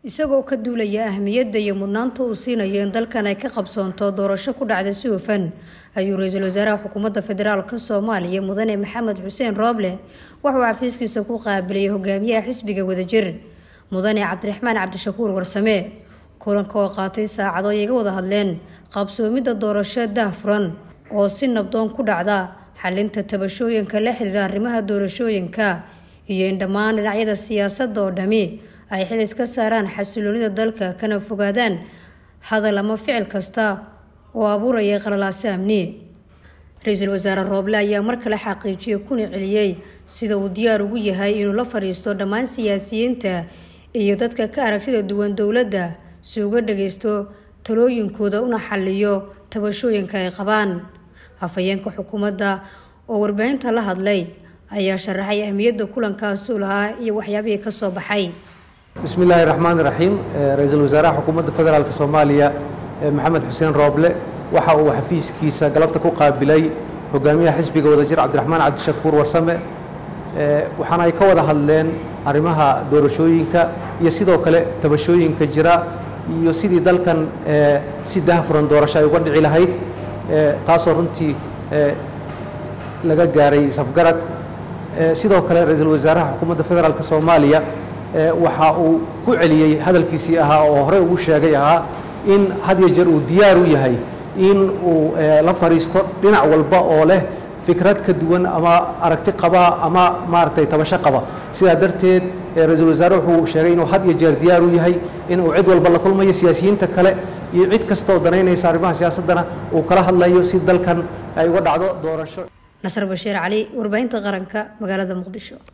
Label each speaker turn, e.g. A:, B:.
A: isagoo ka duulaya ahmiyadda iyo mudnaanta uu siinayo in dalkan ay ka qabsoonto doorasho ku dhacda si hufan ayuu ra-iisul wasaaraha xukuumadda federaalka soomaaliya mudane maxamed xuseen rooble waxauu xafiiskiisa ku qaabilay hogaamiyaha xisbiga wadajir mudane cabdiraxmaan cabdishakuur warsame kulanka oo qaatay saacado ay iga wada hadleen qabsoomidda doorasho daahfuran oo si nabdoon ku dhacda xalinta tabashooyinka la xiriira arrimaha doorashooyinka iyo in dhammaan dhinacyada siyaasadda oo dhami ay xil iska saaraan xasiloonida dalka kana fogaadaan hadal ama ficil kasta oo abuuraya qalalaase amni ra-iisul wasaare rooble ayaa mar kale xaqiijiyey kuna celiyey sida uu diyaar ugu yahay inuu la fadhiisto dhammaan siyaasiyiinta iyo dadka ka aragtida duwan dowladda si uga dhageysto talooyinkooda una xaliyo tabashooyinka ay qabaan afhayeenka xukuumadda oo warbaahinta la hadlay ayaa sharaxay ahmiyadda kulankaasuu lahaa iyo waxyaabihii ka soo baxay
B: bismi illaahi raxmaan iraxiim ra-iisul wasaaraha xukuumadda federaalk soomaaliya maxamed xuseen rooble waxa uu xafiiskiisa galabta ku qaabilay hogaamiyaha xisbiga wadajir cabdiraxmaan cabdishakuur warsame waxaana ay ka wada hadleen arrimaha doorashooyinka iyo sidoo kale tabashooyinka jira iyo sidii dalkan si daahfuran doorasho ay uga dhici lahayd taasoo runtii laga gaaray safgarad sidoo kale ra-iisul wasaaraha xukuumadda federaalk soomaaliya waxa uu ku celiyey hadalkiisii ahaa oo horey ugu sheegay ahaa in had iyo jeer uu diyaar u yahay in uu la fadhiisto dhinac walba oo leh fikrad ka duwan ama aragti qaba ama maaragtay tabasho qaba sidaa darteed ra-iisul wasaare wuxuu sheegay inuu had iyo jeer diyaar u yahay in uu cid walba la kulmayo siyaasiyiinta kale iyo cid kasta oo danaynaysa arrimaha siyaasaddana uu kala hadlayo si dalkan ay uga dhacdo doorasho
A: nasr bashiir cali warbaahinta qaranka magaalada muqdisho